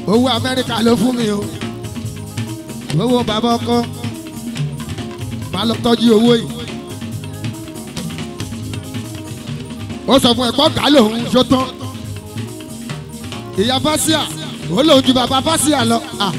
owó amẹ́ríkà ló fún mi o owó bàbá ọkọ máa lọ tọ́jú owó yìí ó sọ fún ẹ̀kọ́ gà lòun ṣó tán ìyá fásíà ó lòun ju bàbá fásíà lọ Ah.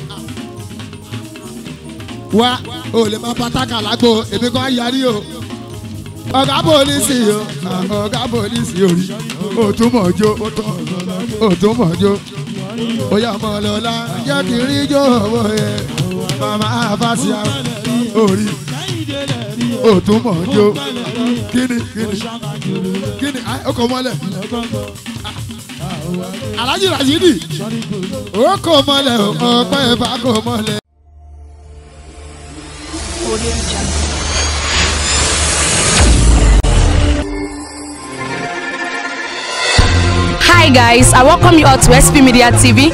wá o lè máa pátákà lágbo èmi kan yarí o ọ̀gá pólísì o Ah, ọ̀gá pólísì orí o tún mọ̀ jó o tún mọ̀ jó ó yà mọ́ lọ́la jẹ́ kí n rí jó owó yẹ màmá fásíà orí o tún mọ̀ jó kíni kíni kíni ah, ó kò mọ́lẹ̀ alájí rashidi ó kò mọ́lẹ̀ ọ̀pẹ́ ìfà kò mọ́lẹ̀. Audio Jungle. Hi guys, I welcome you all to SP Media TV.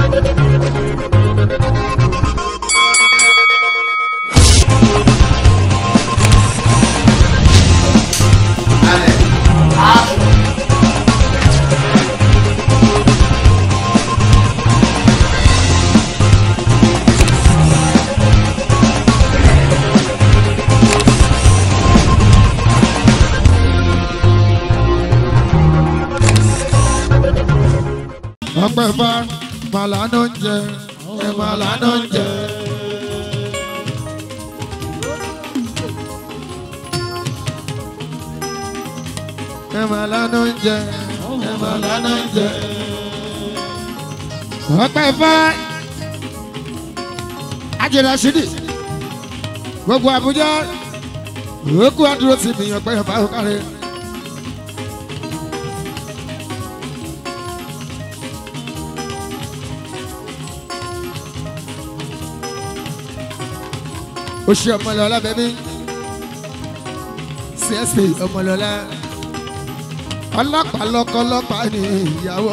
ọpẹ́ bá màlánà ń jẹ ẹ màlánà ń jẹ. ẹ màlánà ń jẹ ẹ màlánà ń jẹ. ọpẹ́ bá ajẹ́rẹ́ ṣídì gbogbo Àbújá òkú àdúró ti mi ọpẹ́ bá òkàrẹ́. ó ṣe ọmọlọ́lá bẹ́bí csp ọmọlọ́lá ọlọ́pàá lọ́kọ́ ọlọ́pàá ní ìyàwó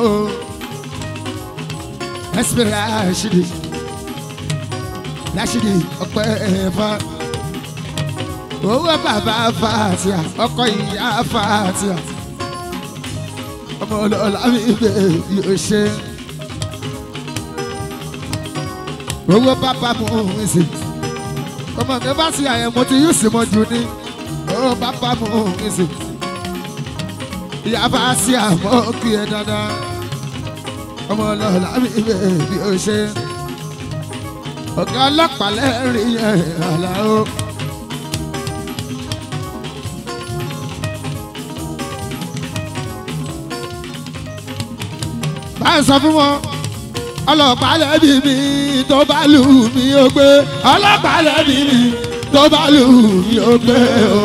sp rashidi rashidi ọpẹ́ ẹ̀fà owó bàbá fàtíà ọkọ ìyá fàtíà ọmọlọ́lá mi bẹ́ẹ̀ yóò ṣe owó bàbá mú un sí ọmọ mi bá sí àyẹ̀mọ́ tí yóò sì mọ jù ní ó bá bá mú mi sí. ìyá bá sí àmọ́ kí ẹ dáadáa ọmọ ọlọ́ọ̀lá mi bẹ̀ bí ó ṣe. ọ̀gá ọlọ́pàá lẹ́rìí ẹ̀ àlàó. báyìí sọ fún wọn ọlọ́pàá lẹ́bi mi tó bá lù mí ó gbé ọlọ́pàá lẹ́bi mi tó bá lù mí ó gbé o.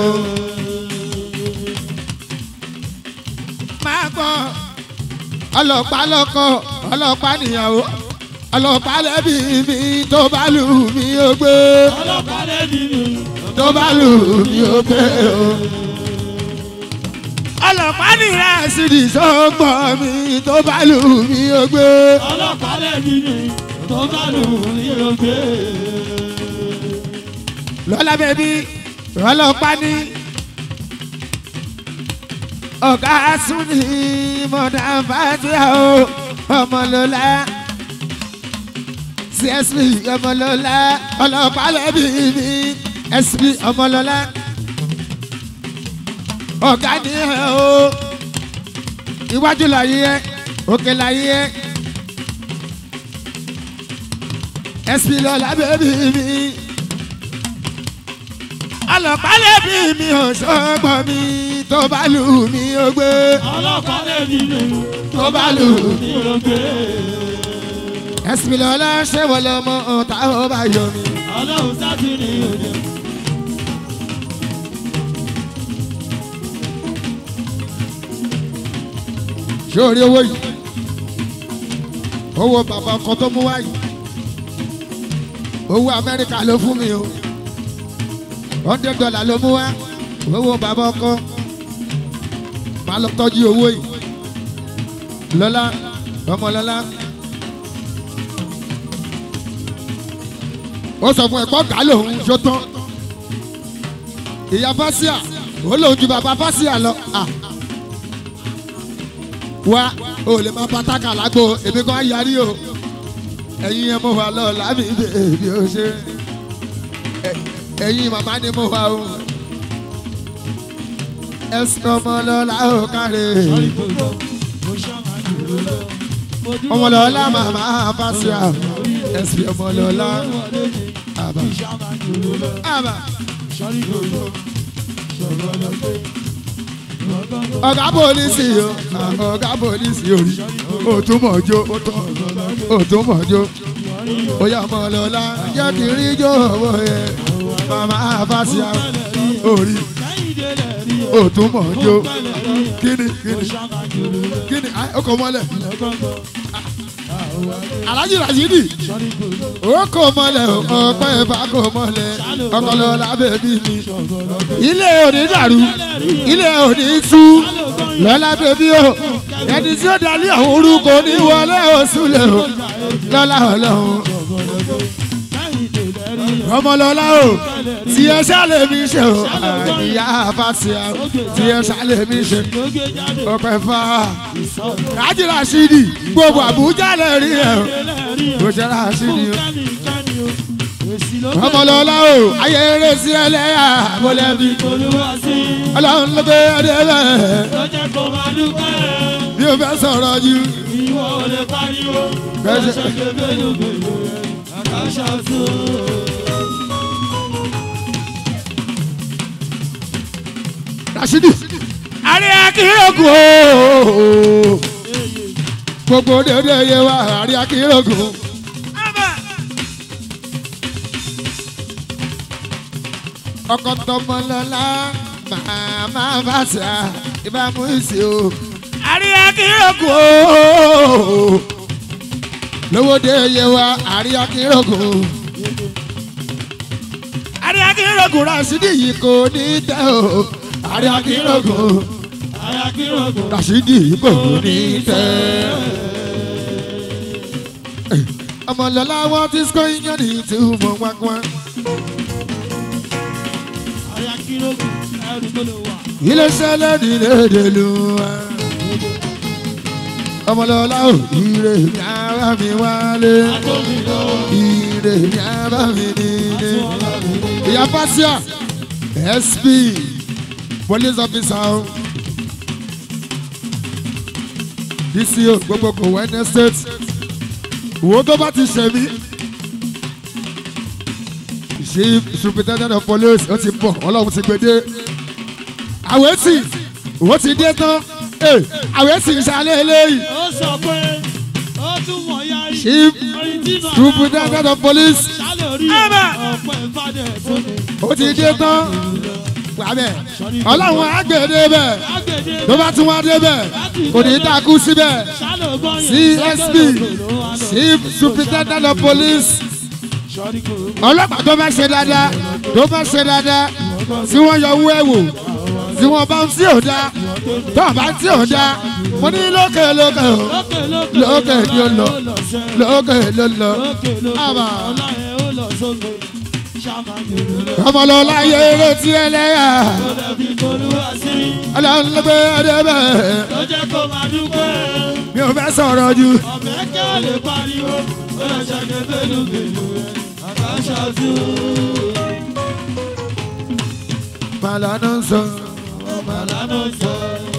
máa gbọ́ ọlọ́pàá lọ́kọ ọlọ́pàá níyàwó ọlọ́pàá lẹ́bi mi tó bá lù mí ó gbé ọlọ́pàá lẹ́bi mi. tó bá lù mí ó gbé o. ọlọ́pàá nìyà sí ní sọ́gbọ́n mi tó bá lù mí ó gbé. ọlọ́pàá lẹ́bi mi. tó bá lù mí ó gbé. lọ́lá bẹ́bí ọlọ́pàá ní ọ̀gá súnì mọ̀dà fàtíà o ọmọlọ́lá csp ọmọlọ́lá ọlọ́pàá lẹ́bí mi sp ọmọlọ́lá ọ̀gá ní ẹ̀ o iwájú láyé ẹ òkè láyé ẹ sp lọ́lá bẹ́bí mi ọlọ́pàá lẹ́bí mi ò sọ́gbọ́n mi tó bá lù mí ó gbé ọlọ́pàá lẹ́bi mi. tó bá lù mí. mi ó gbé. ẹ̀sìn lọ́la ṣé wọ́n lọ mọ ọ̀tá ó bá yọ mí. ọlọ́run sátú ní òde. ṣé o rí owó yìí owó bàbá ọkọ tó mú wá yìí owó amẹ́ríkà ló fún mi o hundred dollar ló mú wá owó bàbá ọkọ máa lọ tọ́jú owó yìí lọ́lá ọmọ lọ́lá ó sọ fún ẹ̀kọ́ gà lòun ṣó tán ìyá fásíà ó lòun ju bàbá fásíà lọ. Ah wá o lè máa pátákà lágbo èmi kan yarí o ẹ̀yin ẹ̀ mo wà lọ lábì bèbí ó ṣe Ẹ- ẹ̀yin màmá ni mo wà o ẹ̀sìn ọmọlọ́lá ò káre ọmọlọ́lá màmá fásíà ẹ̀sìn ọmọlọ́lá àbá àbá ọ̀gá pólísì o ọ̀gá pólísì orí òtún mọ̀jó òtún mọ̀jó oyè ọmọlọ́lá jẹ́ kí n rí jó owó yẹ màmá fásíà orí òtún mọ̀jó kíni kíni kíni ọkọ̀ mọ́lẹ̀ alájí rasidi ó kò mọ́lẹ̀ ọpẹ́ ìfà kò mọ́lẹ̀ ọkọlọ́lá bèbí mi ilé òní dàrú ilé òní tú lọ́lá bèbí o ẹni tí ó dalí àwọn orúkọ ní wọlé oṣù lè o lọ́lá ọlọ́run ọmọlọ́lá o tí ẹ ṣàlẹ̀ mi ṣe o àníyá fásíà tí ẹ ṣàlẹ̀ mi ṣe ọpẹ́ fà rájì rasidi gbogbo àbújá lè rí ẹ o kò ṣe rasidi o ọmọlọ́lá o ayé eré sí ẹlẹ́yà mọ́lẹ́bí ọlọ́run ló gbé ẹdẹ bẹ́ẹ̀ bí o fẹ́ sọ̀rọ̀ jù bẹ́ẹ̀ ṣe. rasidi àrí akérògùn ooo gbogbo dédé yé wa àrí akérògùn. ọkọ tọmọlọlá màmá bàtà ìbámu ìsì o àrí akérògùn ooo lówó dé yé wa àrí akérògùn àrí akérògùn rasidi yìí kò ní tẹ o àrí akérògùn rasidi yìí kò ní tẹ. ọmọlọlá wọn ti sọ iyán ní ìtumọ̀ wákwá. ilé sẹ́lẹ̀ nílé dèlú wa. ọmọlọlá ò ire ní ara mi wálé ire ní ara mi nílé. ìyá fásíà sp police officer o dco gbogbo kò wẹ́nẹ́ state wo tó bá ti ṣe mí chief superintendent of police ó ti bọ̀ ọlọ́run ti gbé dé àwẹ̀tì ó ti dé tán àwẹ̀tì ìsàlẹ̀ eléyìí ó sọ pé ó tún mọ̀ ya yìí. chief superintendent of police Sálẹ̀ orí ọ̀pọ̀ ìfàdé tó ní. ó ti dé tán wàbẹ̀ ọlọ́run àgbèdè bẹ̀ Lágbèdè tó bá tún wá dé bẹ̀ kò ní dákú síbẹ̀ sálẹ̀ ògbọ́n yẹn. csp chief superintendent of police Sọ́rí kò ọlọ́pàá tó bá ṣe dáadáa tó bá ṣe dáadáa tí wọ́n yọ owó ẹ̀ wò tí wọ́n bá ń tí ò dá tó bá ń tí ò dá mo ní lókè lókè o lókè lókè lókè ni ó lọ sẹ́. lókè ló lọ Lókè lókè àbà ọlá yẹn ó lọ sókè. Ṣáma yòrò lọ. ọmọlọ́lá yẹ eré tí ẹlẹ́yà Ó dẹ̀bi tolúwa sí. ọlọ́run ló gbé ẹdẹ bẹ́ẹ̀ Ló jẹ́ kó máa dúpẹ́. mi ò fẹ́ sọ̀rọ̀ jù Ọ̀bẹ kẹ́ ò lè pariwo. Ó lọ ṣàgbé bélúbélú rẹ̀. Àkàṣà tún. màlánà ń sọ Màlánà sọ.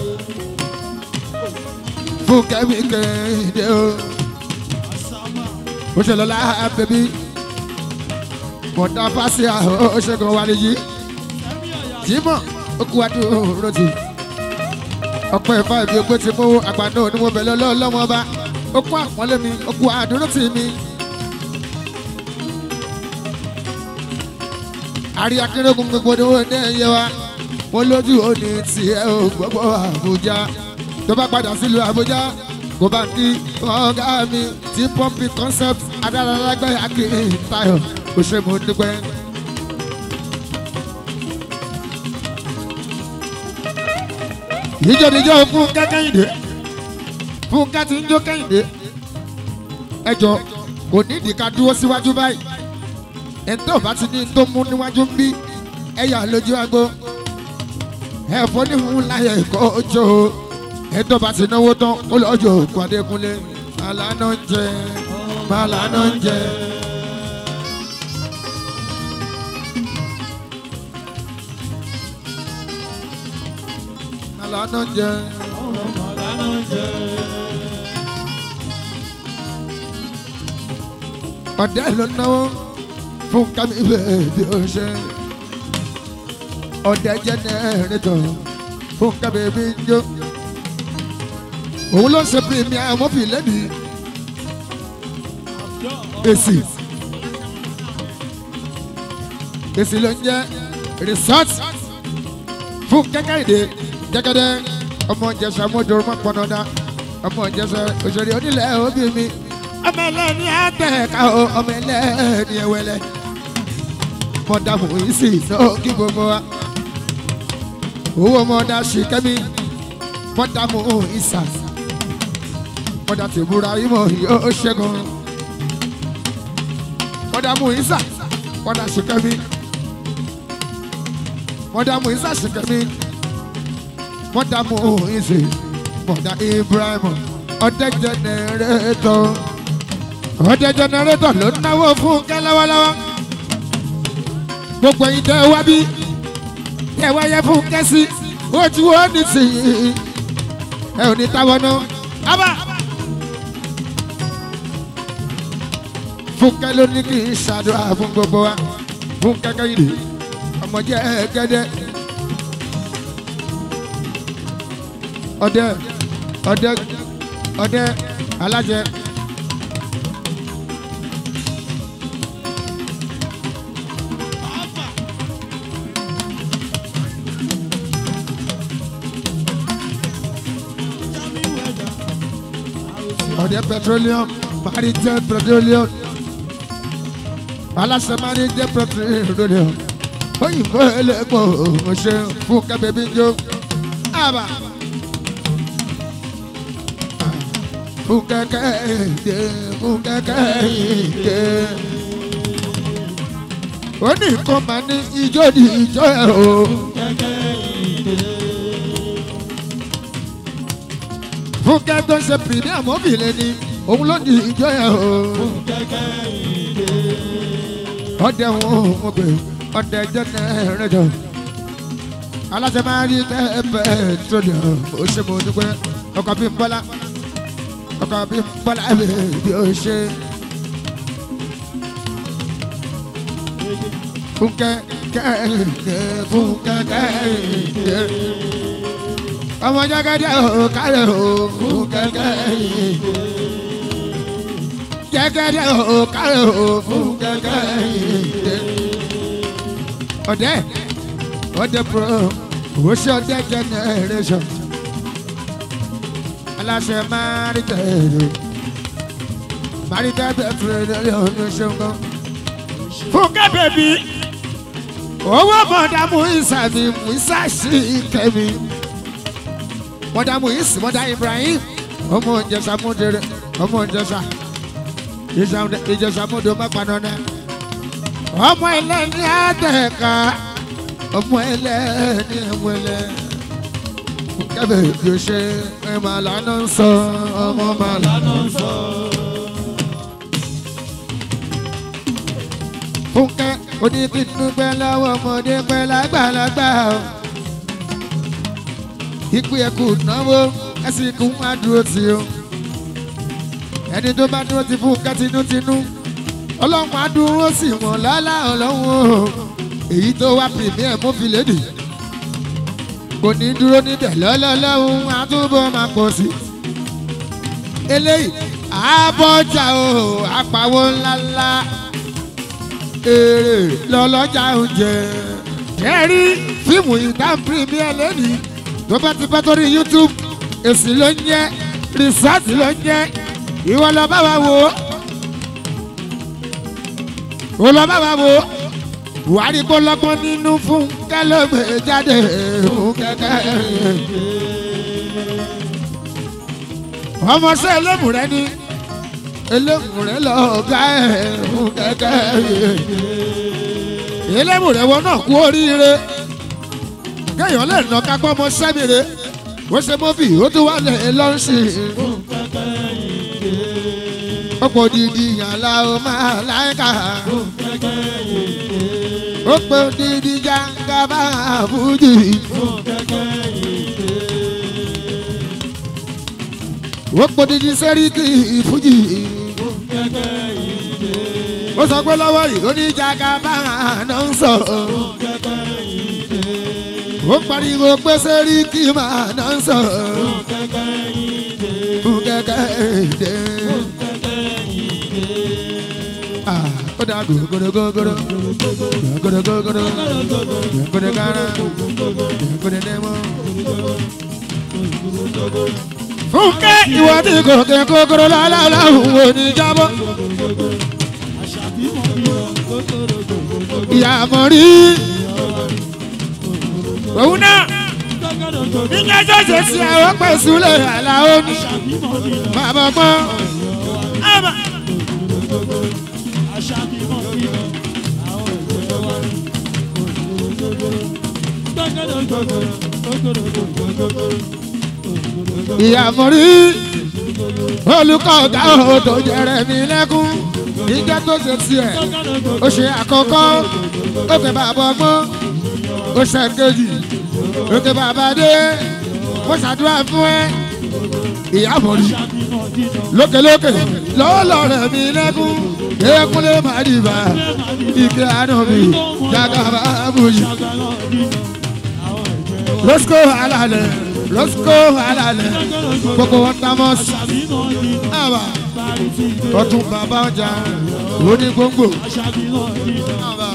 fún kẹ́mi kéde o Àsámà. ó ṣe lọ́la bẹ́bí mọ̀tà fásíà ó ṣẹ́gun wálé yìí. Ẹ̀mí ọ̀yà jimọ okú adúró ti ọpẹ́ ìfá ìbí ogbó ti mú àgbàdo ni mo bẹ̀rẹ̀ lọ́wọ́ ọba okú àpọ́nlé mi okú àdúró tì mí. àrí akérèkún gbogbo ni wọ́n ní ẹ̀yẹ wa wọ́n lójú òní tiẹ̀ o gbogbo àbújá tó bá padà sílùú àbújá kò bá kí ọ̀gá mi ti pọ́ǹpì concept adáralágbẹ́ akérè tayo òṣèlú dúpẹ́. ìjọdíjọ fún kẹ́kẹ́yìndé fún kẹ́tì ń jó kẹ́yìndé ẹjọ kò ní ìdí ká dúró síwájú báyìí ẹ̀ńtọ́ bá ti ní tó mú níwájú ń bí ẹ̀yà lójú agbo ẹ̀fọ́ níhùn láyé ẹ̀kọ́ ojú ẹ̀ńtọ́ bá ti náwó tán ó lọ́jọ́ òkú adékúnlé alánà ń jẹ máa lànà ń jẹ. máa lànà ń jẹ. ọ̀dẹ́ ló náwó fún kámi bẹ́ẹ̀ bí ó ṣe. ọ̀dẹ́ jẹ́ nẹ́ẹ̀rẹ́tọ̀ fún kámi bí ń jó. òun ló ṣe premier mọ́fì lẹ́nìí èsì èsì ló ń jẹ́ resort fún kẹ́kẹ́rìndé jẹ́gẹ́dẹ́ ọmọ ìjẹsà mọ́jọ́ ọmọ pọnọ́dá ọmọ ìjẹsà òṣèré onílẹ̀ òbí mi ọmọ ẹlẹ́ni àtẹ̀ká o ọmọ ẹlẹ́ni ẹwẹ́lẹ́ mọ̀dàmù ìsì náà kí gbogbo wa owó mọ̀dà ṣìkẹ́mi mọ̀dàmù ìsà mọ̀dà tìbúra ìmọ̀ yóò ṣẹ́gun mọ̀dàmù ìsà mọ̀dà ṣìkẹ́mi mọ̀dàmù ìsà ṣìkẹ́mi mọ̀dàmù ìsì mọ̀dà Ibrahim ọ̀dẹ́ jẹnẹrétọ̀ ọ̀dẹ́ jẹnẹrétọ̀ ló ń náwó fún kẹ́ lọ́wọ́lọ́wọ́ gbogbo yìí tẹ́ wá bí tẹ́ wá yẹ fún kẹ́sí ojú ó ní sí i ẹ ò ní táwọn náà ábà. fúnkẹ́ ló ní kí n ṣàdúrà fún gbogbo wa fúnkẹ́ kẹ́hìndé ọmọ jẹ́ gẹ́dẹ́ ọdẹ ọdẹ ọdẹ alájẹ. ọdẹ petroleum maritime petroleum aláṣẹ maritime petroleum òyìnbó ẹlẹgbọ ọṣẹ fún kẹbẹbí jó àbá fún kẹkẹ ìdè fún kẹkẹ ìdè ó ní nǹkan máa ní ijó ní ijó ẹ o. fún kẹ́tọ́ ṣe premier mọ́bìlì ni òun ló ní ìjọ yẹn o. ọdẹ wọn ò gbé ọdẹ jẹnẹ rẹjọ aláṣẹ máa rí tẹ́ẹ̀pẹ́ tó lè ó ṣe mo dúpẹ́ ọkọ̀ bí n bọ́lá ọkọ̀ bí n bọ́lá bí ó ṣe. fúnkẹ́ kẹ́hìndé fúnkẹ́ kẹ́hìndé ọmọ jẹgẹdẹ o kálẹ̀ o fúnkẹ́ kẹ́hìndé jẹgẹdẹ o kálẹ̀ o fúnkẹ́ kẹ́hìndé ọdẹ ọdẹ pro òwòsí ọdẹ generation aláṣẹ márítẹ̀ẹ̀rẹ̀ márítẹ̀ẹ̀rẹ̀ lórí ọdún ṣẹ́gun. fúnkẹ́ bèbí owó mọ̀dàmú ìsàmì ìsàṣì kẹ́mi mọ̀dàmú ìsì mọ̀dà Ibrahim ọmọ ìjẹsà múdèrè ọmọ ìjẹsà ìjẹsà múdò mọ́pàdánù ọmọ ẹlẹ́ni àtẹ̀ká ọmọ ẹlẹ́ni ẹ̀wẹ̀lẹ́ kẹ́bẹ̀ bí o ṣe ẹ̀ máa lánà ń sọ ọmọ máa lánà ń sọ. Fúnkẹ́ oníkìnnú pẹ́ lọ́wọ́ ọmọdé pẹ́ lágbàlagbà o. Ikú ẹ̀kú náwó ẹ̀sìn ikú má dúró tì o. Ẹni tó bá dúró ti Fúnkẹ́ tinútinú. Ọlọ́run á dúró sí wọn lálá ọlọ́run o. Èyí tó wá pìrìmíẹ̀ mú fi lédè. Kò ní dúró níbẹ̀ lọ́lọ́lọ́run á túbọ̀ máa pọ̀ sí. Eléyìí àbọ̀jà o àpàwọ̀ ńláńlá èrè lọ́lọ́jà oúnjẹ. kẹ́rí fíìmù ìtàn premier lẹ́nìí tó bá ti bá torí youtube èsì ló ń jẹ́ rìsọ́ọ̀tì ló ń jẹ́ ìwọ lọ bá wa wò ó. ó lọ bá wa wò ó. buhari kó lọ́gbọ́n nínú fún kálọ́gbé jáde fún kẹ́kẹ́. ọmọ sẹ́ ẹlẹ́mù rẹ ni elémùrẹ́ lọ́ọ̀gá ẹ̀ fún kẹ́kẹ́ elémùrẹ́ wọn náà kú oríire kéèyàn lè nà kápọ́ ọmọ sẹ́mìrè ó ṣe mọ́bì ó tún wà lẹ̀ lọ́ọ̀ṣì ọ̀pọ̀ dídí yàrá o máa láìka ọ̀pọ̀ dídí jàǹkàbá fújì ọ̀pọ̀ dídí sẹ́ríkì fújì ó sọ pé lọ́wọ́ yìí ó ní jàǹkàbá náà ń sọ̀rọ̀ ó pariwo pé sẹ́ríkì máa náà ń sọ̀rọ̀ fún kẹ́kẹ́ èdè. Ah, ó dá gògòrò gògòrò gògòrò gògòrò gògòrò kára gògòrò dẹ́mọ́. Fúnkẹ́ ìwọ tí gòkè gògòrò lálálá òun ò ní jábọ́. Ìyá mọ̀ rí. Òun náà nígbà tó ṣe sí àwọn pẹ̀sùlẹ̀ àlàó ní bàbá gbọ́n. ìyá mọ̀rí olùkọ́ ọ̀gá òdò jẹrẹ mi lẹ́kún nígbà tó ṣe sí ẹ̀ ó ṣe àkọ́kọ́ ó pè bàbá ọgbọ́n ó ṣe kejì ó pè bàbá dé ó ṣàdúrà fún ẹ ìyá mọ̀rí lókèlókè lọ́wọ́lọ́ rẹ̀ mi lẹ́kún kéékúnlé má dìbà ike àná mi jagaba bùjì lọ́sùkò alalẹ̀ lọ́sùkò alalẹ̀ gbogbo wọn tamọ́ sí àbá ọtún bàbá ọjà òní gbòǹgbò àbá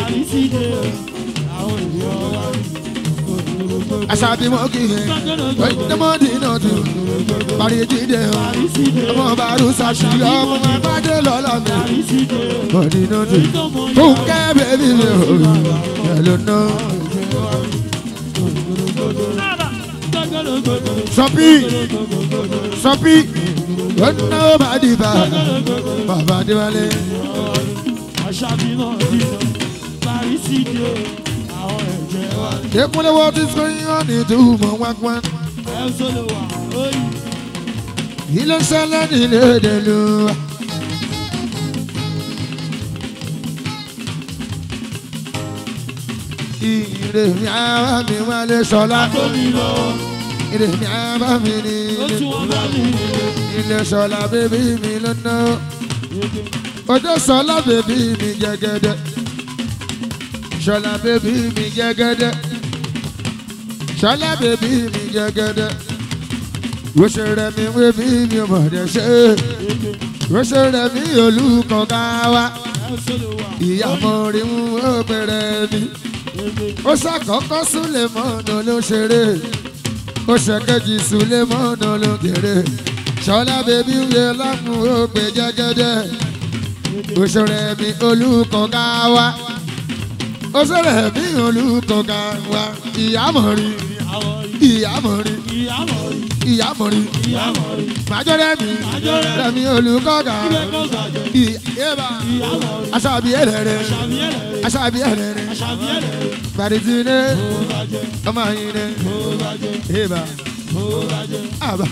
aṣáájú mọ́ kí ẹ ọ̀yẹ́dẹ́mọ́dì náà tún parí jíde ọ ọmọ bàrú sàṣìlọ ọmọ abájẹ lọ́la mi mọ́dì náà tún fún kẹ́ bẹ́bí mi ò yẹ ló ná. sọpí sọpí ó ná ó bá dìbà bàbá déwálé. Ekunle what is going on in the human wagwan? Ilé ṣẹlẹ̀ nílé ìdèlú. Ire mi ara mi wálé ṣọlá. Ire mi ara mi ní ilé. Ilé ṣọlá bébí mi lọ́nà. Ojú ṣọlá bébí mi jẹ́gẹ́dẹ́. Ṣọlá bébí mi jẹ́gẹ́dẹ́. Ṣọlá bébí mi jẹ́gẹ́dẹ́. Wóṣe rẹ̀ mi wé bí mi ò mọ̀ dẹ̀ ṣe. Wóṣe rẹ̀ mi olùkọ́ ká wá. Ìyàmọ̀ rí mú ó bẹ̀rẹ̀ mi. Ó ṣàkọ́kọ́ Súlẹ̀ mọ́nà ló ṣeré. Ó ṣèkejì Súlẹ̀ mọ́nà ló kéré. Ṣọlá bébí wé lámú ó gbé jẹ́gẹ́dẹ́. Wóṣe rẹ̀ mi olùkọ́ ká wá ó sọ̀rọ̀ bí olùkọ́ka wa ìyàmọ̀ rí ìyàmọ̀ rí ìyàmọ̀ rí màjọ rẹ̀mí rẹ̀mí olùkọ́ka ìyẹ́bà aṣáàbí ẹ̀rẹ̀rẹ̀ aṣáàbí ẹ̀rẹ̀rẹ̀ bàdìtìní ọmọ yìí ìyẹ́bà àbà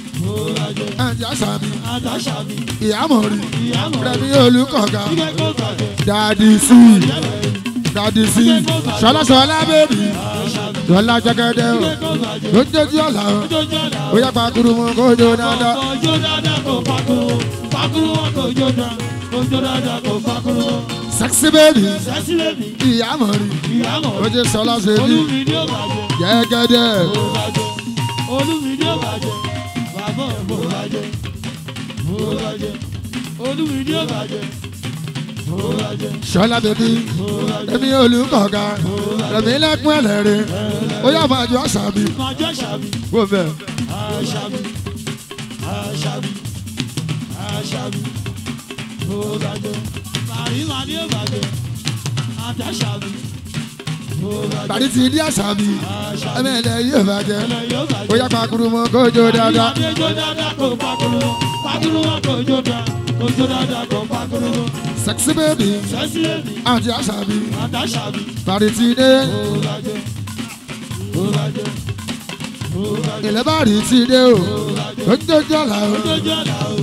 àti aṣáàbí ìyàmọ̀ rí rẹ̀mí olùkọ́ka dàdí sí dàdí sí ṣọlá ṣọlá bèbí ṣọlá jẹgẹdẹ o lójoojú ọ̀la o ó yẹ pàkúrú mu kó jó dáadáa. Ojo dada kò pakuru, pakuru wọn kò jó da. Ojo dada kò pakuru, sexy baby sẹ́sí lèmi, ìyá mọ̀ rí ìyá mọ̀ ó ti ṣọlá ṣe bí olúmi ni ó bàjẹ́, jẹgẹdẹ ó bàjẹ́, olúmi ni ó bàjẹ́, bàbá ẹ̀ bò bàjẹ́, bò bàjẹ́, olúmi ni ó bàjẹ́, bò bàjẹ́, ṣọlá bèbí èmi olùkọ̀ọ̀gá èmi lẹ́kún ẹlẹ́rìí ó yà máa ju àṣàbí máa jẹ́ ṣàbí, wò bẹ́ẹ̀. àṣàbí, àṣàbí, àṣàbí, bò bàjẹ́, màríwá ni ó bàjẹ́, àtàṣàbí, bò bàjẹ́. tàbí ti di àṣàbí ẹ̀mí ẹ̀lẹ́ yóò bàjẹ́ yóò bàjẹ́. ó yà pàkúrú mu kó jó dáadáa. Ìwádìí jó dáadáa kò pakuru, pakuru wọn kò jó da, kò jó dáadáa kò pakuru. sexy baby Sẹ́sí èmi, àti àṣàbí àtàṣàbí, tàbí ti dé ó bàjẹ́, ó bàjẹ́, ó bàjẹ́, ilẹ̀ bá rí ti dé o ó ń jójú ọ̀la o jójú ọ̀la o,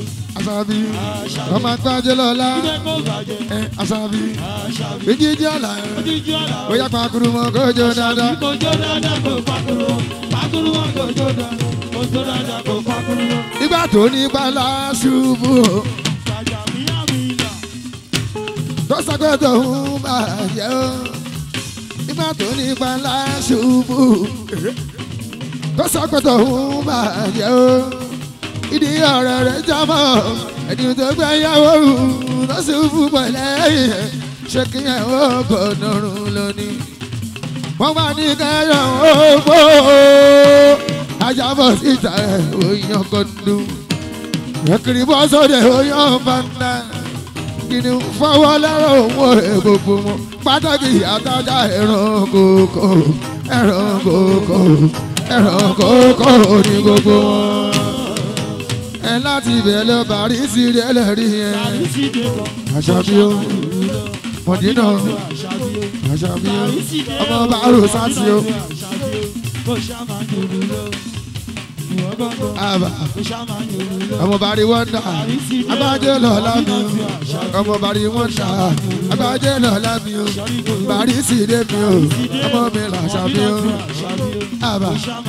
àṣàbí ọmọ gbájẹ lọ́la Ilé kó bàjẹ́. ẹ àṣàbí Àṣàbí. méjìjì ọ̀la Ojíjú ọ̀la. bóyá pàkúrú mọ́ kójó dáadáa. Kojú dáadáa kò pakuru wọn. Pakuru wọn kojú dáadáa. Kojú dáadáa kò pakuru wọn. nígbà tó ní bala ṣubú o, Jàjà míyá mi là. tó sọ pé tòun bàjẹ́ o nígbà tó ní bala ṣubú tó sọ pé tòun bàjẹ́ o ìdí ọ̀rẹ́ rẹ̀ jábọ̀ ẹni tó gbé yàwó rù tó ṣubú pẹ̀lẹ́ ṣé kí ẹ̀ ó gbọ́dọ̀ rún lónìí wọ́n bá ní kẹ́yọ̀ ó gbó ajábọ̀ síta ẹ̀ òyìn kọ́ńdú ẹ̀kiri bọ́ sóde oyún fanda kìnnì fọwọ́ lẹ́rọ owó gbogbo wọn pàtàkì àtàjà ẹran kòkó ẹran kòkó ẹran kòkó ní gbogbo wọn. ẹ láti bẹ̀ lọ bàrí sí rẹ̀ lẹ́rìí yẹn Àrísí dé kan. àṣàbí o mọ̀dínà Àṣàbí o. àṣàbí o ọmọ bàárò sátì o Kò ṣá máa ń yòrò lọ. Ìwọ gbọ́ngàn. àbà Kò ṣá máa ń yòrò lọ. ọmọ bàrí wọ́ndà abájẹ́ lọ́la mi o ọmọ bàrí wọ́ndà abájẹ́ lọ́la mi o bàrí sì dé mi o ọmọ mi làṣàbí o àbà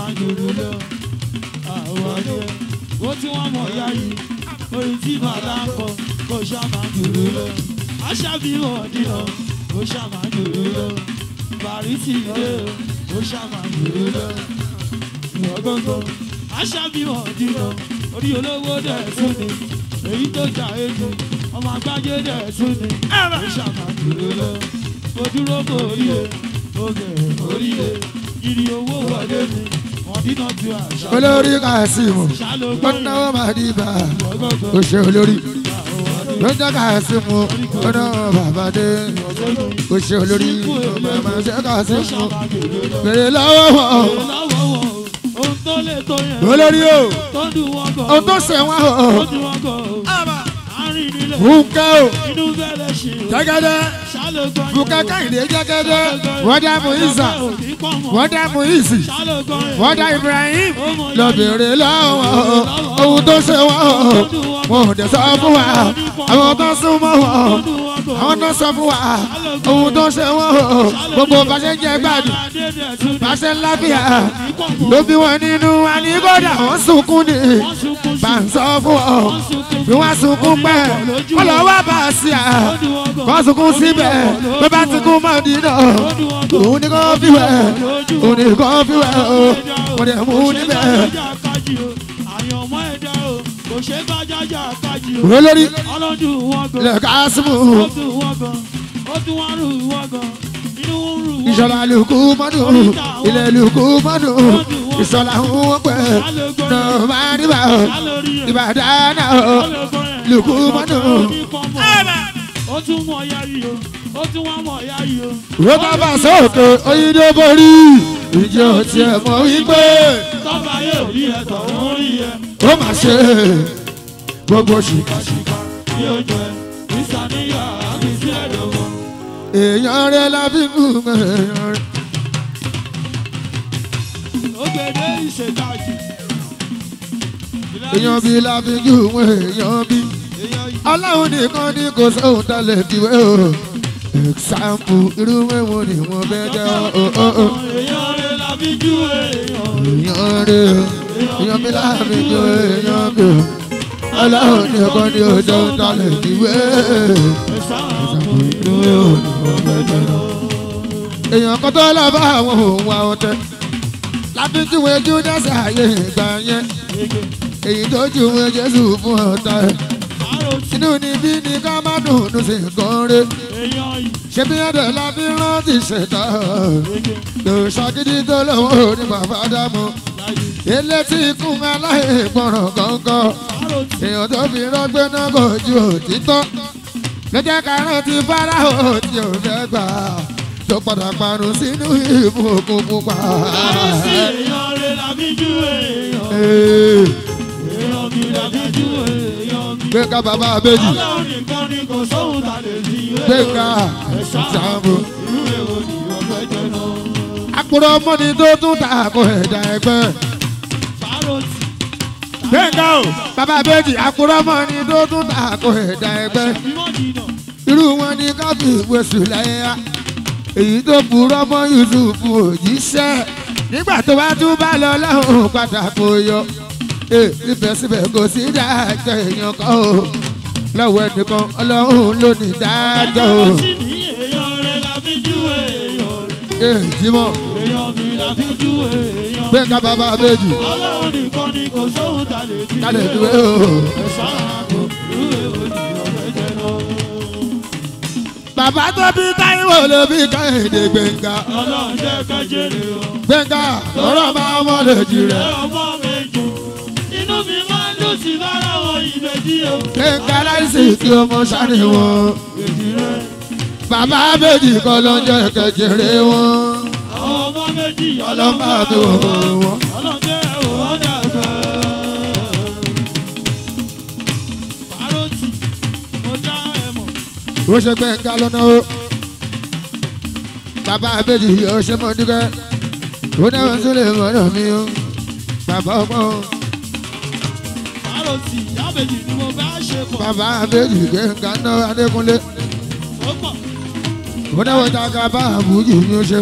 ó tí wọ́n mọ̀ ya yìí orin tí bàbá ń kọ kò ṣá máa dùrú lọ aṣábí wọn dínà kò ṣá máa dùrú lọ bàrísì ilé kò ṣá máa dùrú lọ ìwọ gbọ́ngàn aṣábí wọn dínà orí olówó dẹ̀ tún ni èyí tó jà èjì ọmọ àgbájé dẹ̀ tún ni kò ṣá máa dùrú lọ mo dúró kò rí e mo gẹ̀ orí e ìrì owó wọlé mi wọn dínà ju àṣà olórí kàásìmù ọ̀nàwó màdìbà ó ṣe olórí lọ́jọ́ kàásìmù ọ̀nàwó bàbá dé ó ṣe olórí màmá ṣe kàásìmù bèrè lọ́wọ́ wọn olórí o ohun tó ṣe wọn o bùkẹ́ o jẹ́gẹ́dẹ́ bùkẹ́ káyìndé jẹ́gẹ́dẹ́ wọ́n dá mú ìsà wọ́n dá mú ìsì wọ́n dá Ibrahim lọ bèrè lọ́wọ́ ohun tó ṣe wọ́n wọn ò dẹ̀ sọ fún wa àwọn tó sún mọ́ wọn àwọn tó sọ fún wa ohun tó ṣe wọ́n gbogbo bá ṣe jẹ́ gbádùn bá ṣe ń lábíà ló bí wọn nínú àníkọ́dà wọ́n sunkún ni bá ń sọ fún ọ bí wọ́n sunkún pẹ́ wọ́n lọ wá bá a sí à kọ́ sunkún síbẹ̀ bí bá ti kún mọ́ dínà òun ni kò fi wẹ̀ òun ni kò fi wẹ̀ o wọ́n dẹ̀ mú níbẹ̀. olórí ilẹ̀ kásímù ìṣọ̀lá lùkú mọ́dù ilẹ̀ lùkú mọ́dù ìṣọ̀lá ń pẹ́ nọ́ọ̀mà níbà ìbàdàn lùkú mọ́dù. ó tún mọ̀ ya yìí o ó tún wá mọ̀ ya yìí o. Ìwé bàbá sókè oyinbo borí ìjọ tiẹ̀ mọ̀ wípé tọ́ba yóò rí ẹ tọ̀hún rí ẹ. ó mà ṣe gbogbo ṣìkàṣìkà. yóò jẹ ìsàníyà àbí sí ẹ̀dọ̀gbọ̀n. Èèyàn rẹ̀ la fi mú èèyàn rẹ̀. ògèdè ìṣèkájì. Èèyàn bí la fi jù wọ́n èèyàn bí. Ọlọ́run nìkan ní kò sóhun tá lè fi wé o. Ẹ̀sáǹpù irú mẹ́wọ̀n ni wọ́n fẹ́ jẹ́ o. èèyàn rẹ̀ la fi jú èèyàn. Èèyàn rẹ̀ o. Èèyàn bí la fi jù èèyàn bí o. Ọlọ́run nìkan ní kò sóhun tá lè fi wé ẹ̀sáàmù èèyàn kan tó lọ bá àwọn òun àwọn tẹ láti júwe júdásì ààyè ìgbà yẹn èyí tó júwe jésù fún ọ̀tá ẹ̀ àròtí inú níbí ni ká má dùnú sí nǹkan rẹ̀ èèyàn yìí. ṣé bí ẹ̀dẹ̀ la fi rántí ṣẹ̀dá lò ṣàgídí tó lọ́wọ́ ní bàbá dámú ilé tí ikún aláìgbọràn gángan àròtí èèyàn tó fi rọ́gbẹ́ náà kò ju òtítọ́ ló jẹ́ ká rántí fáráhò tí ò fẹ́ gbà tó padà parun sínú ìbú òkun pupa. àròtí èèyàn rẹ̀ la fi jú èèyàn. Ee, èèyàn mi la fi jú èèyàn mi. gbé ká bàbá abéjì ọlọ́run nìkan ni kò sóhun tá lè fi wé. gbé ká ìsàmù. irú èwo ni wọ́n fẹ́ jẹ náà. àpòrò mọ́ni tó tún ta kò ẹ̀dá ẹgbẹ́ àròtí gbẹ̀ngà o bàbá bèjì àkúrọ́mọ ni tó tún ta kó ẹ̀dá ẹgbẹ́ Ìwọ́n jìnnà. irú wọn ni káfí ìwéṣù láyé á èyí tó purọ́ mọ́ yusuf òjíṣẹ́ nígbà tó bá tún bá lọ lọ́hùn pátákó yọ ee síbẹ̀síbẹ̀ kò sí dájọ́ èèyàn kan o lọ́wọ́ ẹnìkan ọlọ́run ló ní dájọ́ o Ẹjọ́ sí ní èèyàn rẹ̀ la fi júwe èèyàn rẹ̀. ee jímọ̀ Èèyàn mi la fi júwe èèyàn. gbẹ̀ngà bàbá bèjì Ọlọ́run nìkan ni kò sóhun ta lè fi kálẹ̀ wé dúró o. o. Ẹ̀sán àgbo ìwé òdìyàn fẹ́jẹ̀ lọ. bàbá tó bí táíwò ló bí káyọ̀dé gbẹ̀ngà Ọlọ́run jẹ́ kẹ́jẹ́rẹ́ o. gbẹ̀ngà lọ́rọ̀ máa wọ́n lè jì Ẹ rẹ̀ ọmọ méjì. Inú mi máa ń dùn sí bára wọn ìbejì o. gbẹ̀ngà láìsí tí ọmọ sáré wọn. Èjì rẹ̀. bàbá méjì kọ́ ló ń jẹ́ kẹjẹrẹ wọn Àwọn ọmọ méjì ọlọ́mọ àti wò. òun wọn. Ọlọ́run jẹ́ òun dàgbà. Pàrọ̀tì, mo dá ẹ mọ̀. ó ṣe gbẹ̀ngà lọ́nà o bàbá méjì yóò ṣe mọ́ dúkẹ́ ó náà tún lè mọ̀nà mi o bàbá ọgbọ́n Pàrọ̀tì, yábẹ̀jì ni mo bá ṣe pọ̀. bàbá méjì gbẹ̀ngà náà adékúnlé Ó pọ̀. ó náà wọ́n ta ká bá àbújì mi ó ṣe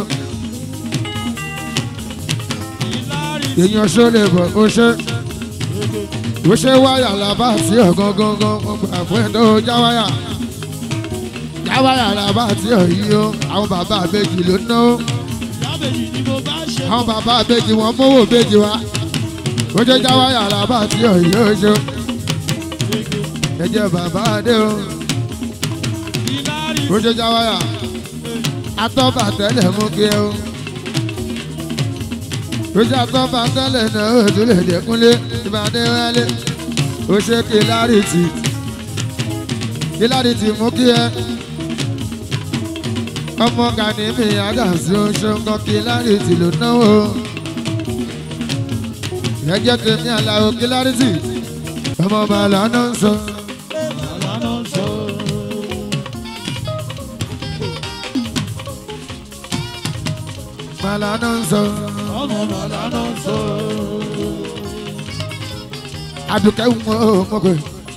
Ìlárí èèyàn ṣó lè bọ̀ ó ṣe ó ṣe wáyà làbá sí ọ̀gán gángan ó gbà fún ẹ̀ tó já wáyà já wáyà làbá sí ọ̀yí o àwọn bàbá méjì ló ná o. yábẹ̀jì ni mo bá ṣe àwọn pọ̀. bàbá àbèjì wọn mówó béjì wa ó jẹ́ jáwá yàrá bá tí òye oṣù ẹjẹ bàbá adé o Ìlárí ó jẹ́ jáwá yà atọ́ba tẹ́lẹ̀ mú kí ẹ o ó jẹ́ atọ́ba tẹ́lẹ̀ náà ó tún lè dẹ́kunlé ìbàdí wálé ó ṣe kí lárìtì kí lárìtì mú kí ẹ ọmọ gani mi àdàsí oṣù kan kí lárìtì ló náwó ẹjẹ tèmi àlàó kí lárìtì ọmọ bàálà náà ń sọ. ọ̀lànà sọ. Bàálà náà ń sọ. Ọmọ ọ̀lànà sọ. Adùkẹ́ ń mọ ọmọkùnrin.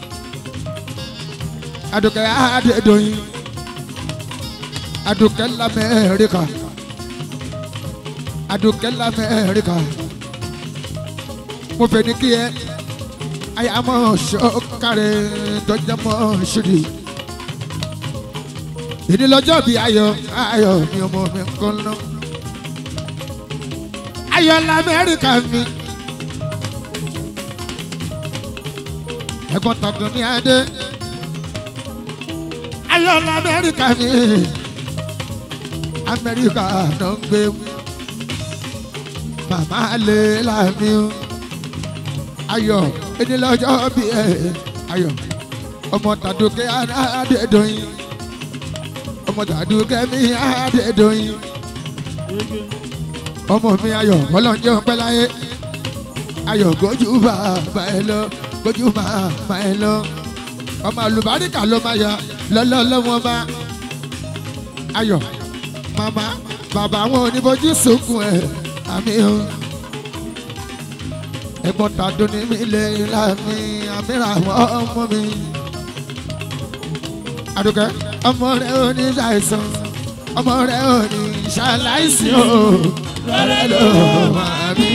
Adùkẹ́ Adédoyin. Adùkẹ́ l'Amẹ́ríkà. Adùkẹ́ l'Amẹ́ríkà. Mo fẹ́ ní kí ẹ ayámọ̀ ṣọ́kàrẹ́ tọ́jámọ̀ ṣùdì. Ìdí lọ́jọ́ bíi ayọ̀ ayọ̀ ni ọmọ mi ń kọ́ lọ. Ayọ̀ l'Amẹ́ríkà mi. ẹ̀gbọ́n tọdún ní adé ayọ̀lá amẹ́ríkà mi amẹ́ríkà ló ń gbé màmá lè láàmì o ayọ̀ ẹni lọ́jọ́ bí ẹ ayọ̀ ọmọ tàdúkẹ́ adédọ́yìn ọmọ tàdúkẹ́ mi adédọ́yìn ọmọ mi ayọ̀ ọlọ́njẹ́ ọpẹ́ láyé ayọ̀ gójú bàbá ẹ lọ gójú bàbá ẹ lọ ọmọ àlùbáríkà ló máa yà lọ́lọ́lọ́wọ́n bá ayọ̀ màmá bàbá àwọn oníbojú sunkún ẹ̀ àmì o ẹ̀gbọ́n tàdún ní mi lè láàmì àmìrà àwọn ọmọ mi àdùkẹ́ ọmọ rẹ ò ní ṣàìsàn ọmọ rẹ ò ní ṣàláìsí o rẹ ló máa bí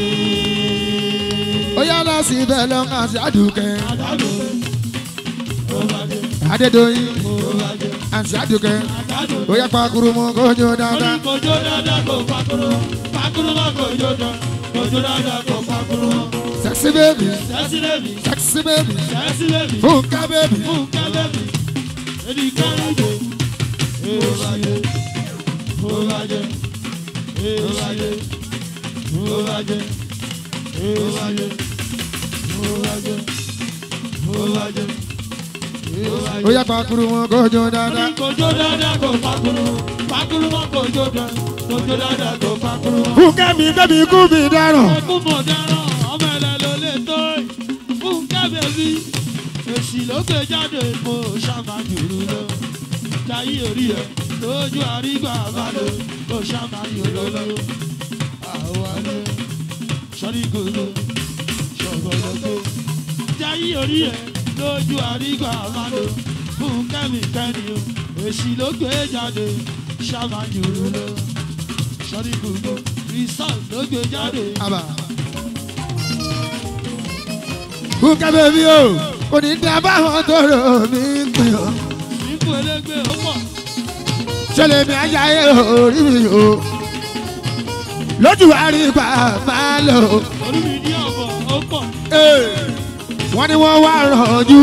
ó yá lọ sí ibẹ̀ lọ́kàn sí àdùkẹ́ Àdàlù. Ó bàjẹ́. adédọ́yìn Ó bàjẹ́. àti àdùkẹ́ Àdàlù. ó yá pakuru mọ́ kójú dáadáa. Orí kojú dáadáa kò pakuru. Pakuru mọ́ kojú dán. Kojú dáadáa kò pakuru mọ́. sexy baby Sẹ́sí lèmi. sexy baby Sẹ́sí lèmi. funka baby Fúnkẹ́ lèmi. Èdè kárìndé. Ó bàjẹ́. Ó bàjẹ́. Ó bàjẹ́. Ó bàjẹ́. Ó bàjẹ́. Ó bàjẹ́. Ó bàjẹ́. ó yá pakuru mọ́ kójú dáadáa. Kojú dáadáa kò pakuru. Pakuru mọ́ kojú dán. Kojú dáadáa kò pakuru mọ́. funka mi bẹ́bí kú mi dáràn. Ẹkún mọ̀ dáná, ọmọ ẹ̀lẹ́ ló lè tó ẹ̀. Fún kẹ́bẹ̀bí, èsì ló gbé jáde mo ṣàmà jùlọ lọ. Jayé orí ẹ̀ lójú àrígbà àbálò mo ṣàmà yòlò lọ. Àwọn alẹ́ sọ́rí gòlò, sọ ọ̀gọ̀dọ̀gbọ̀. Jayé orí ẹ̀ lójú àrígbà máa lò fún kẹ́míkẹ́ni o. Èsì ló gbé jáde, ṣàmájú lọ. Sọ́rí gbogbo, resort ló gbé jáde. àbà. kúkẹ́ bèbí o kò ní dá báwọn tó rò mí pè ọ́. Nípò elégbé ó pọ̀. ṣẹlẹ̀ mi ajáyé orí mi o. lójú àrígbà máa lò. Orí mi ní ọ̀bọ̀ ó pọ̀. wọ́n ní wọ́n wá rànjú.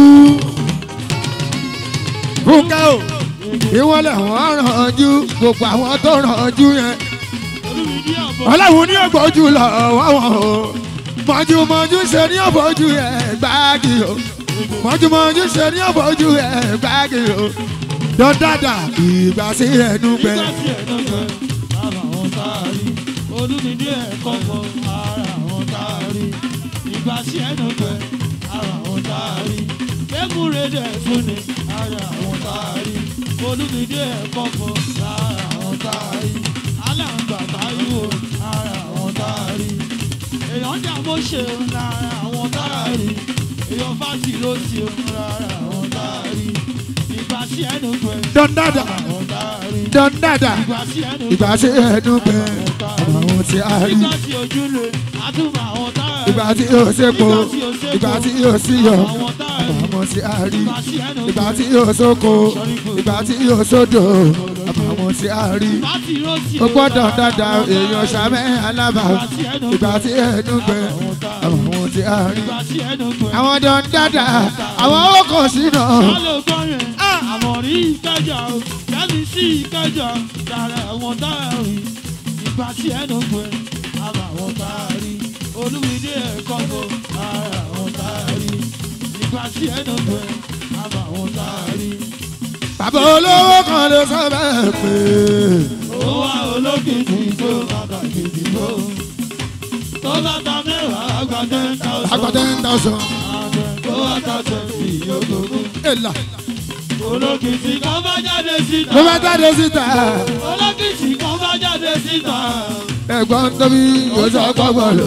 kúkẹ́ o ìwọ́n lẹ̀ wọ́n rànjú gbogbo àwọn tó rànjú yẹn. Orí mi ní ọ̀bọ̀. ọlọ́run ní ògbójú lọ wọ́wọ́ o mọ̀júmọ̀jú ṣe ní ògbójú ẹ̀ gbági o mọ̀júmọ̀jú ṣe ní ògbójú ẹ̀ gbági o dọ́dàdà ìgbà sí ẹnu gbẹ. Nígbà tí ẹ̀ lọ́gbẹ̀, ara àwọn táàrí. Olúmídé ẹ̀kọ́ fọ ara àwọn táàrí. Ìgbà tí ẹ̀ lọ́gbẹ̀, ara àwọn táàrí. Kékúrè dẹ̀ fún ni ara àwọn táàrí. Olúmídé ẹ̀kọ́ fọ ara àwọn táàrí. Aláǹgbà táyíwò ara àwọn táàrí. Èèyàn jà bó ṣe lára àwọn táàrí. Èèyàn fásitì ló ti lára àwọn táàrí. Ìgbà tí ẹ̀ lọ́gbẹ̀, dọ́dàdà àwọn táàrí. dọ́dàdà Ìgbà tí ẹ̀ lọ́gbẹ̀, ìgbà sí ẹnu gbẹ àwọn tí a rí Ìgbà tí ojú le, àtúmọ̀ àwọn táàrí. ìgbà tí yóò sépo ìgbà tí yóò síyọ Àwọn táàrí. àwọn tí a rí Ìgbà tí ẹnu ìgbà tí yóò sóko ìgbà tí yóò sódò àwọn tí a rí. Ìgbà tí rọ́ọ̀tì ó gbọ́dọ̀ dáadáa èèyàn ṣàmẹ́ alábà ìgbà tí ẹnu gbẹ àwọn tí a rí. Ìgbà tí ẹnu gbẹ. àwọn dán dáadáa àwọn ó kàn sínú. Sálò gbọ́yẹn, àmọ̀ rí ìkẹjà o, kẹ́mi sí ìkẹjà, dára àwọn táàrí. Ìgbà tí ẹnu gbẹ, àmọ̀ àwọn táàrí. Olúmídé ẹ̀kọ́ bọ̀, ara àwọn táàrí. Ìgbà tí ẹnu gbẹ, àmọ̀ àwọn táàrí. bàbá olówó kan ló sọ bẹ́ẹ̀ pé ó wá olókìkí tó bàbá kìkì tó tó bá ta mẹ́wàá àgbà ten thousand àgbà ten thousand. tó wá ta twenty yókòókò èlà olókìkí kan bá jáde síta ló bá jáde síta olókìkí kan bá jáde síta ẹ̀gbọ́n tóbi yóò sọ gbọ́gbọ́ lò.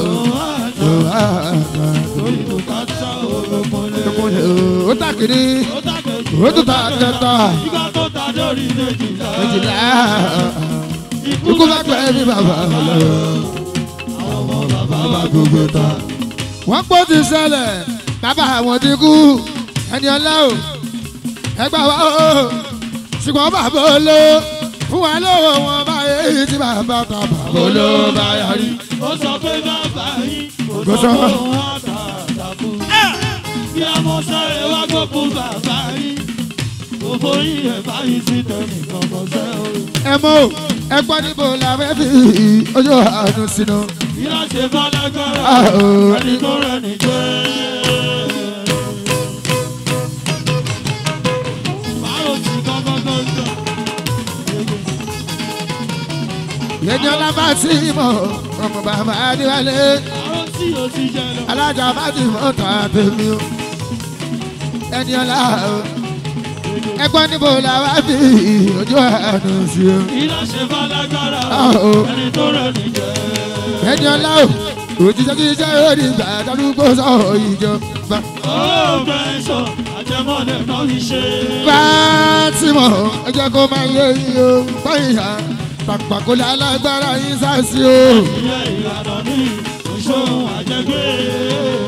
lórí kò ká sá olókunlé ó tàkìrí ó tàkejì ó tún ta kẹta ìgbà tó ta lórí méjìlá méjìlá ikú bá pẹ́ bí bàbá lọ. àwọn ọmọ bàbá bá gbogbo ta. wọ́n pọ̀ ti ṣẹlẹ̀ bàbá àwọn ti kú ẹni ọlá o ẹgbà wa o ṣùgbọ́n bàbá oló fún wa lówó wọn báyé yìí tí bàbá ta bàbá oló bá yarí. ó sọ pé bàbá yín kò Kò sọ sọ. pé òun àtàtàkù. bí ọmọ sáré wá gbókù bàbá yín kò bóyí ẹ̀ báyìí sí tẹnìkan kò sẹ́ o. ẹ mọ o ẹ gbọ́ níbo la fẹ́ fi ojú àánú sínú. bí a ṣe bá lágbára Ah, oh. ẹni tó rẹ̀ ní jẹ́. báwo ti kọ́kọ́ tó ń jọ. yẹni ọlá bá sí mọ ọmọ bàbá adéwálé báwo tí o ti jẹ lọ. alájà bá ti mọ tà tèmi o ẹni ọlá o ẹ gbọ́ níbo la wá fi ojú àánú sí o. bí a ṣe bá lágbára Ah, oh. ẹni tó rẹ̀ ní jẹ́. ẹni ọlá o òjíṣẹ́ kí iṣẹ́ orí ìgbà darúgbó sọ ìjọba. ó bẹ́ẹ̀ sọ àjẹmọ́lẹ̀ náà fi ṣe. Fátímọ̀ ẹ jẹ́ kó máa yé yín o báyìí pàpàkólé alágbára yín sáàsì o. ilé ìlànà ní ìṣòro àjẹgbé.